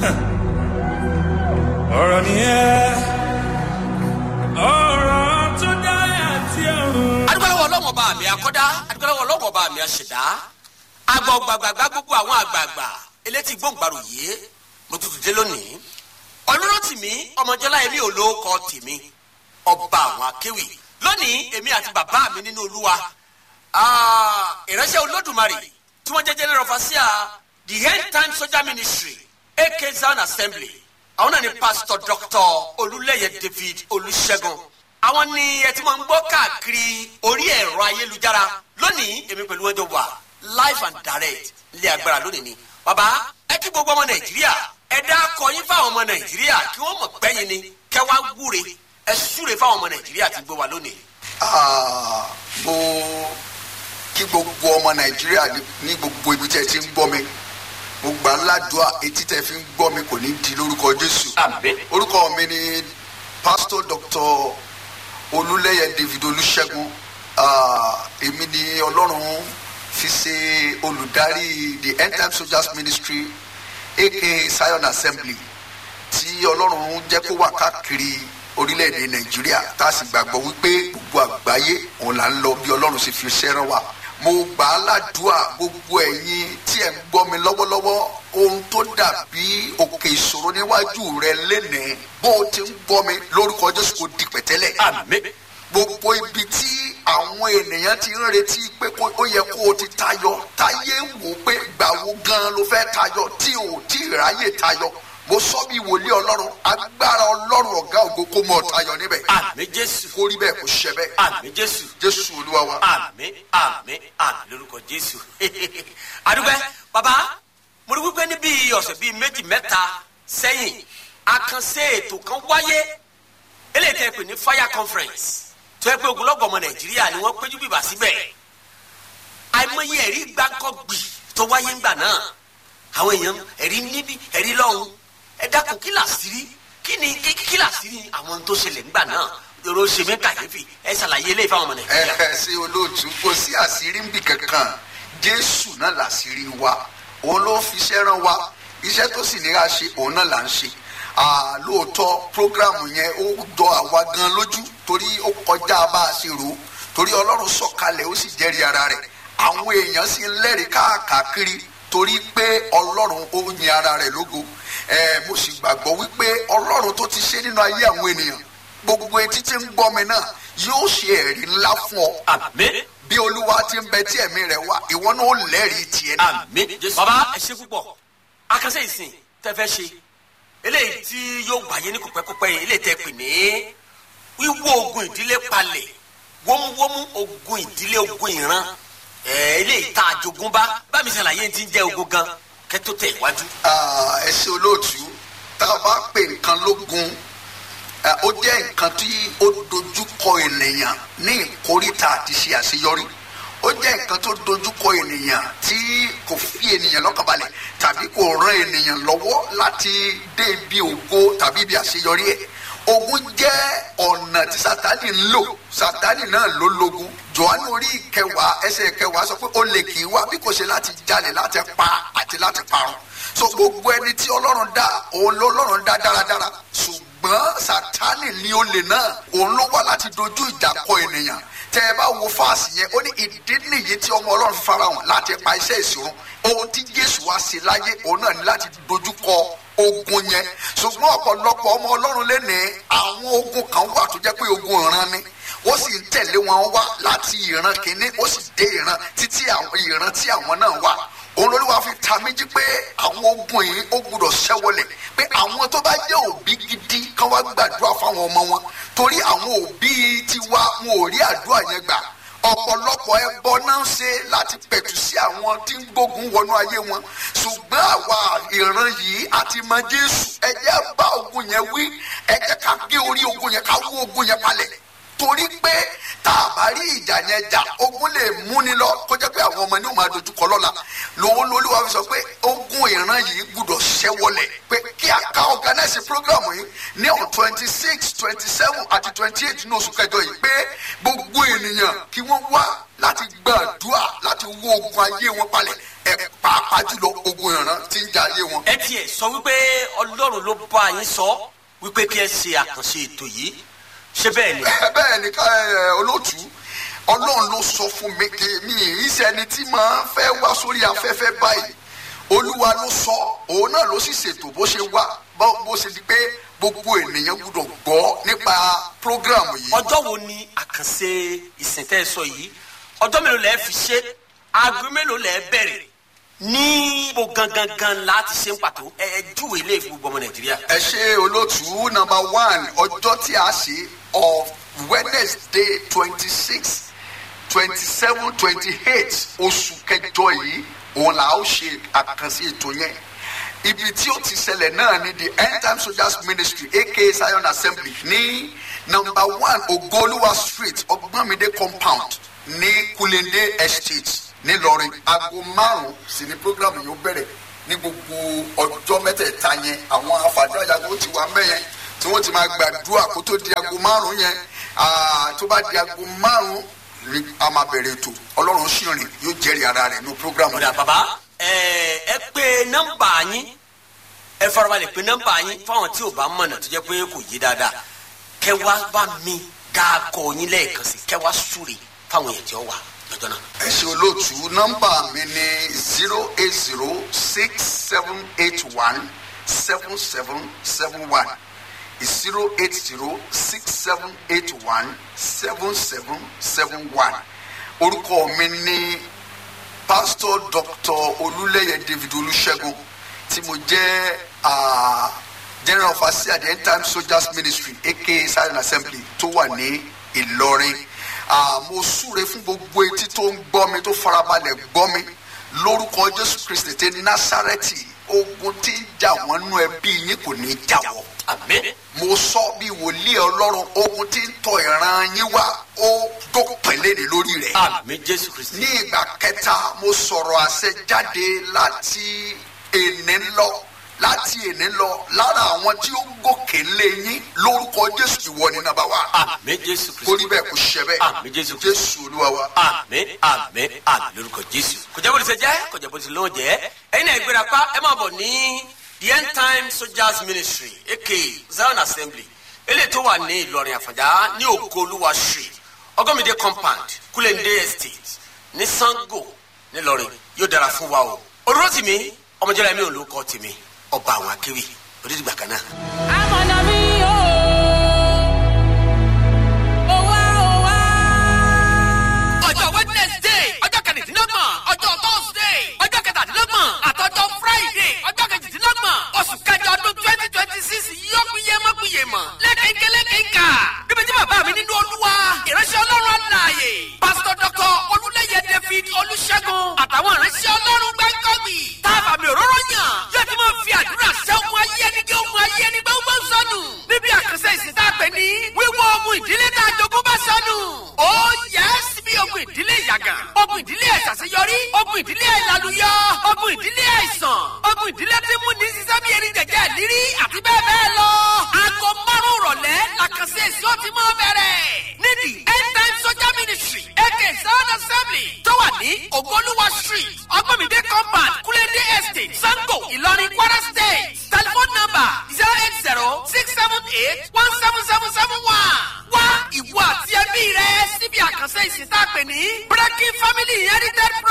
ọ̀rọ̀ nìyẹn ọ̀rọ̀ tó dá àti ọ̀run. adúgbòlówó ọlọ́wọ́ bá mi akọ́dá adúgbòlówó ọlọ́wọ́ bá mi aṣẹ̀dá agbọ̀gbàgbàgbà gbogbo àwọn àgbààgbà elétí gbòǹgbàrò yìí mo tutù dé lónìí ọlọ́rọ̀ tìmí ọmọjọ́lá èmi ò lóko tèmi ọba àwọn akéwì lónìí èmi àti bàbá mi nínú olúwa ah, ìránṣẹ́ olódùmarè tí wọ́n jẹ́ general overseer the end time soldier ministry ak zion assembly àwọn náà ni pastor dr olúlẹ̀yẹ david olùṣègùn àwọn ni ẹ ti máa ń gbọ́ káàkiri orí ẹ̀rọ ayélujára lónìí èmi pẹ̀lú ẹjọ́ wà live and direct ilé agbára lónìí ni bàbá ẹ kí gbogbo ọmọ nàìjíríà ẹ dá akọ yín fáwọn ọmọ nàìjíríà kí wọ́n mọ̀ pẹ́yìn ni kẹ́ wá wúre ẹ súre fáwọn ọmọ nàìjíríà tí ń gbé wa lónìí. Ah, mo kí gbogbo ọmọ nàìjíríà ní- ní gbogbo ibi tí ẹ ti ń gbọ́ mi mo gbà ń ládùúà etí tẹ fi ń gbọ́ mi kò ní di lórúkọ jésù àmín orúkọ mi ni pastor dr olúlẹyẹ david olùṣègùn Ah, èmi ni ọlọ́run fi ṣe olùdarí the end time soldiers ministry aka zion assembly tí ọlọ́run jẹ́ kó wà káàkiri orílẹ̀-èdè nàìjíríà tá a sì gbàgbọ́ wípé gbogbo àgbáyé òun là ń lọ bí ọlọ́run sì fi ṣẹ́ràn wá. mo gbà á ládùúà gbogbo ẹ̀yin tí ẹ̀ ń gbọ́ mi lọ́wọ́lọ́wọ́ ohun tó dàbí òkè ìṣòro níwájú rẹ lénìí bó o ti ń gbọ́ mi lórúkọ jésù kò di pẹ̀tẹ́lẹ̀ àmín gbogbo ibi tí àwọn ènìyàn ti ń retí pé kó- ó yẹ kó o ti tayọ táyé ń wò pé gbàwo gan ló fẹ́ tayọ tí ò tí ì ráyè tayọ mo sọ bí wòlíì ọlọ́run agbára ọlọ́run ọ̀gá ògo kó mọ̀ tayọ níbẹ̀ àmín jésù kó rí bẹ́ẹ̀ kó ṣẹ bẹ́ẹ̀ àmín jésù jésù olúwa wa. àmín àmín àmín lórúkọ jésù adúgbẹ baba mo rí wípé níbi ọ̀sẹ̀ bíi méjì mẹ́ta sẹ́yìn àkànṣe ètò kan wáyé eléyìí tẹ́ pè ní fire conference tó yẹ pé ogunlọ́gọ̀ ọmọ nàìjíríà ni wọ́n péjú bìbà síbẹ̀ àìmọye ẹ̀rí gbáǹkọ́gbì tó wáyé ńgbà náà àwọn èèyàn ẹ̀rí níbí ẹ̀rí lọ́hùn ẹ dákun kí làṣírí kí ni kí kí làṣírí àwọn tó ṣẹlẹ̀ ńgbà náà èrò ṣèmí kàyéfì ẹ ṣàlàyé eléyìí fáwọn ọmọ ẹ nàìjíríà. ẹ ṣe olóòtú kò sí àṣírí ń bì kankan jésù náà làṣírí wa òun ló fi iṣẹ́ rán wa iṣẹ́ tó sì ní ká ṣe òun náà là ń ṣe Ah, lóòótọ́ prógrámù yẹn ó jọ àwa gan lójú torí ó kọjá bá a ṣe rò ó torí ọlọ́run sọ̀kalẹ̀ ó sì jẹ́rìí ara rẹ̀ àwọn èèyàn sì ń lẹ́rìí káàkiri torí pé ọlọ́run ó yin ara rẹ̀ lógo ẹ mo sì gbàgbọ́ wípé ọlọ́run tó ti ṣe nínú ayé àwọn ènìyàn gbogbo etí tí ń gbọ́ mi náà yóò ṣe ẹ̀rí ńlá fún ọ àmín bí olúwa ti ń bẹ tí ẹ̀mí rẹ̀ wá ìwọ náà ó lẹ́rìí tiẹ̀ náà. àmín jésù. baba ẹ ṣe púpọ̀ akásẹ̀ ìsìn tẹ́ fẹ́ ṣe eléyìí tí yóò wáyé ní kòpẹ́kòpẹ́ yìí eléyìí tẹ́ pè ní wíwó ogun ìdílé palẹ̀ wómúwómú ogun ìdílé ogun ìran ẹ̀ eléyìí tá a jogún bá bá mi ṣàlàyé ti ń jẹ́ ogun gan kẹ́tó tẹ̀ iwájú. Ah, ẹ ṣe olóòtú tá a bá pè nǹkan lógun ah, ó jẹ́ nǹkan tí ó dojúkọ ènìyàn ní ìkórìtà àti ṣe àṣeyọrí ó jẹ́ nǹkan tó dojúkọ ènìyàn tí kò fi ènìyàn lọ́kànbalẹ̀ tàbí kò ran ènìyàn lọ́wọ́ láti dé ibi ògo tàbí ibi àṣeyọrí ẹ̀ ogun jẹ́ ọ̀nà tí sátani ń lò sátani náà ló lógun johannu orí ìkẹwàá ẹsẹ̀ ìkẹwàá sọ pé ó lè kì í wá bí kò ṣe láti jalè láti pa àti láti parun so gbogbo ẹni tí ọlọ́run dá òun ló ọlọ́run dá dáradára ṣùgbọ́n sátani ni olè náà òun ló wá láti dojú ìjà kọ ènìyàn tẹ ẹ bá wo fáàsì yẹn ó ní ìdí nìyí tí ọmọ ọlọ́run farahàn láti pa iṣẹ́ ìṣòro ohun tí jésù wá sí láyé òun náà ní láti dojú kọ ogun yẹn ṣùgbọ́n ọ̀pọ̀lọpọ̀ ọmọ ọlọ́run lẹ́nìí àwọn ogun kan wà tó jẹ́ pé ogun ìran ni ó sì ń tẹ̀lé wọn wá láti ìran kìíní ó sì dé ìran títí àwọn ìran tí àwọn náà wà òun lóríwá fi ta méjì pé àwọn ogun yìí ó gbúdọ̀ ṣẹ́wọlẹ̀ pé àwọn tó bá jẹ́ òbí gidi kan wá gbàdúrà fáwọn ọmọ wọn torí àwọn òbí tiwa wọn ò rí àdúrà yẹn gbà ọ̀pọ̀lọpọ̀ ẹbọ náà ń ṣe láti pẹ̀tù sí àwọn tí ń gbógun wọnú ayé wọn ṣùgbọ́n àwa ìran yìí àti mọ jésù ẹ jẹ́ bá ogun yẹn wí ẹ jẹ́ ká gé orí ogun yẹn ká wó ogun yẹn palẹ̀ torí pé tá a bá rí ìjà yẹn jà ogun lè múni lọ kó jẹ́ pé àwọn ọmọ ní o máa dojúkọ lọ́la lòun lolúwa fi sọ pé ogun ìran yìí gbúdọ̀ ṣẹ́wọlẹ̀ pé kí kí a ká organize program yìí ní on twenty six twenty seven àti twenty eight ní oṣù kẹjọ yìí pé gbogbo ènìyàn kí wọ́n wá láti gbàdúrà láti wó ogun ayé wọn palẹ̀ ẹ̀ pàápàá jùlọ ogun ìran tí ń jà ayé wọn. ẹ tiẹ̀ sọ wípé ọlọ́run ló bá yín sọ wípé kí ẹ ṣe àkànṣe ètò yìí ṣé bẹ́ẹ̀ ni. bẹ́ẹ̀ ni ká ẹ, olóòtú ọlọ́run ló sọ fún mi kí mi ìṣẹ́ni tí màá fẹ́ wá sórí afẹ́fẹ́ báyìí olúwa ló sọ òun náà ló sì ṣètò bó ṣe wá bó bó ṣe di pé gbogbo ènìyàn gbúdọ̀ gbọ́ nípa program yìí. ọjọ́ wo ni àkànṣe ìsìn tẹ́ ẹ sọ yìí ọjọ́ mélòó lẹ́ẹ̀ fi ṣe aago mélòó lẹ́ẹ̀ bẹ̀rẹ̀ ní ibo gangan gan láti ṣe ń pàtó ẹ ẹ júwèé ilé ìfowópamọ́ ọmọ nàìjíríà. ẹ ṣe olóòtú number one ọjọ́ tí a ṣe of wednesday twenty six twenty seven twenty eight oṣù kẹjọ yìí òun là ó ṣe àkànṣe ètò yẹn ibi tí ó ti ṣẹlẹ̀ náà ni the end time soldiers ministry aka zion assembly ní number one ogoluwa street ọgbọ́nmídé compound ní kulende estate nílọrin aago márùn sí ni program yìí ó bẹ̀rẹ̀ ní gbogbo ọjọ́ mẹ́tẹ̀ẹ̀ta yẹn àwọn afàdúrà yàgò ti wà mẹ́yẹn tí wọ́n ti máa gbàdúrà kó tó di aago márùn yẹn ah, tó bá di aago márùn ni a máa bẹ̀rẹ̀ ètò ọlọ́run sì rìn yóò jẹ́rìí ara rẹ̀ ní program ọ̀dà bàbá ẹ ẹ pé nọ́mbà yín ẹ farabalẹ̀ pé nọ́mbà yín fáwọn tí ò bá mọ̀nà tó jẹ́ pé kò yé dáadáa kẹwàá bá mi dáàkọ yín lẹ́ẹ̀kan sí kẹwàá súre fáwọn èèyàn tí ó wà lọ́jọ́ náà. ẹ ṣe olóòtú nọ́mbà mi ní zero eight zero six seven eight one seven seven seven one zero eight zero six seven eight one seven seven seven one orúkọ mi ní pastor dr olúlẹyẹ david olùṣègùn tí mo jẹ́ ah, general overseer the end time soldiers ministry aka silent assembly tó wà ní ìlọrin Ah, mo súre fún gbogbo etí tó ń gbọ́ mi tó farabalẹ̀ gbọ́ mi lórúkọ jésù kristi ti násàrẹ́tì ogun tí ń jà wọ́n nú ẹbí yín kò ní í jà wọ́ àmín mo sọ bí wòlíì ọlọ́run ogun tí ń tọ ìran yín wá ó dópin léde lórí rẹ̀ àmín jésù kristi. ní ìgbà kẹta mo sọ̀rọ̀ àṣẹ jáde láti èní lọ láti èní lọ lára àwọn tí ó gòkè lé yín lórúkọ jésù ìwọ ní nàbà wá àmín jésù kó kristi. rí bẹ́ẹ̀ kó ṣe bẹ́ẹ̀ Àmín, Jésù Kristi. jésù olúwa wa. àmín àmín àmín lórúkọ jésù. kò jẹ́ bó ti ṣe jẹ́ kò jẹ́ bó ti lóun jẹ́ ẹ̀yin náà ìgbéra pa ẹ máa bọ̀ ní the end time soldiers ministry aka zion assembly eléyìí tó wà ní ìlọrin àfàjá ní ògo olúwa street ọgọ́mìdé compound kúlẹ̀ndé estate ní sango nílọrin yóò dára fún wa o. olùrọ̀ tìmí ọmọjọ́lá mi ò ló kọ́ tìmí ọba àwọn akéwì onídìgbà kan náà. amọ̀nà mi o ò wá ò wá. ọjọ́ wednesday ọjọ́ kẹrìndínlọ́gbọ̀n ọjọ́ thursday ọjọ́ kẹtàdínlọ́gbọ̀n àtọ́jọ́ friday ọjọ́ kejìdínlọ́gbọ̀n oṣù kẹjọ ọdún twenty twenty six yóò péye mọ́ péye mọ́ lẹ́kẹ̀kẹ́lẹ́ kẹ́ńkà níbi tí bàbá mi nínú olúwa ìránṣẹ́ ọlọ́run àlàyé pásítọ̀ dọ́kọ̀ olúlẹ́yẹ david olùṣègùn àtàwọn ìránṣẹ́ ọlọ́run gbẹ́ngọ́bì táàbà mi òróró yàn yóò ti máa fi àdúrà ṣẹ́ ogun ayé ẹni kí ogun ayé ẹni gbọ́ngbọ́ sọnù níbi àkànṣe ìsìn tá a pè ní wíwọ́ ogun ìdílé tá a jogún bá sọnù. ó yẹ síbi ogun ìdílé ìyàgàn ogun ìdílé ìṣàṣeyọrí ogun ìdílé ìlàlùyọ ogun ìdílé àìsàn ogun ìdílé tí mú ní sísẹ́ bí erin jẹjẹ lírí àti bẹ́ẹ̀ bẹ́ẹ̀ lọ. aago márùn-ún rọ̀lẹ́ làkànṣe ìsìn ó ti máa bẹ̀rẹ̀. nídìí end time soldier ministry aka sound assembly tó wà ní ogoluwa street ọgbọ́nmídé compound kúlẹ́dé estate sango ìlọrin kwara state telephone number zero eight zero six seven eight one seven seven seven one. wá ìwọ àti ẹbí rẹ síbi àkànṣe ìsìn tá a pè ní breaking family inherited